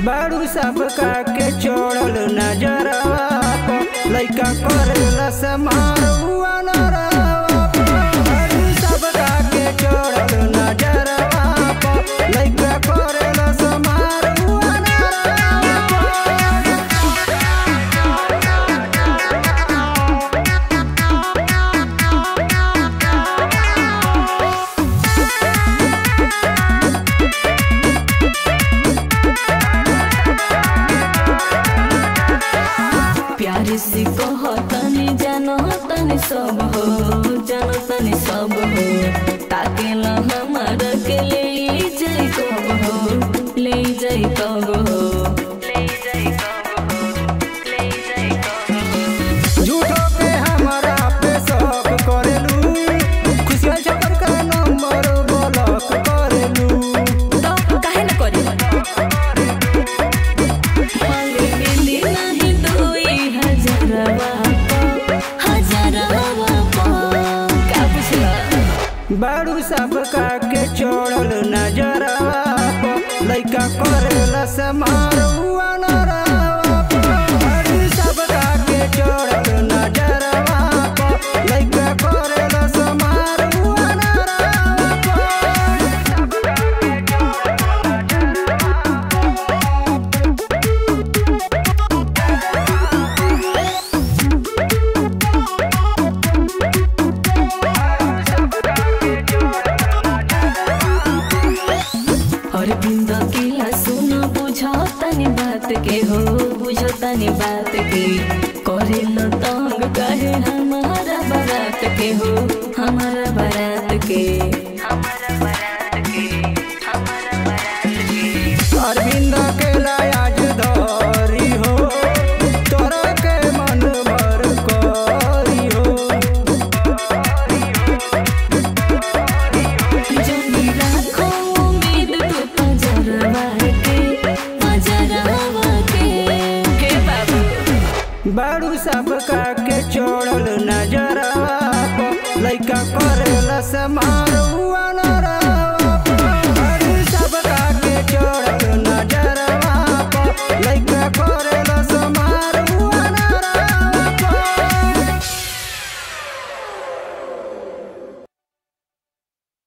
बारू सब का के छोड़ल नजरवा प लइका करेला समारुआ नरवा प बारू सब का के छोड़ल नजरवा प लइका करेला समारुआ नरवा प प्यार से कहो तनी जानो तनी सब हो जानो तनी सब हो ताके ला हमारा के ले जाई कब हो ले जाई कब हो ले जाई कब हो ले जाई कब हो झूठो के हमारा पे शौक करेलू खुशियाँ छपर का नंबर ब्लॉक करेलू तो काहे न करी मांगे मिली नहीं दुई हजारवा पा हजारवा पा का पुछला बारू सब का के छोड़ल नजरवा प लइका करेला समारुआ नरवा प बारू सब का के छोड़ल नजरवा प लइका करेला समारुआ नरवा प और बिंद किला सुनो बुझो तनी बात के हो बुझो तनी बात के करे लो तंग कहे हमारा बारात के हो हमारा बारात के हमारा बारात के हमारा बारात के अरविंद के लाज धरी हो तोरा के मन भर करी हो जनी राखो उम्मीद तू पजरवा के पजरवा के के बाबू बारू सब का के चो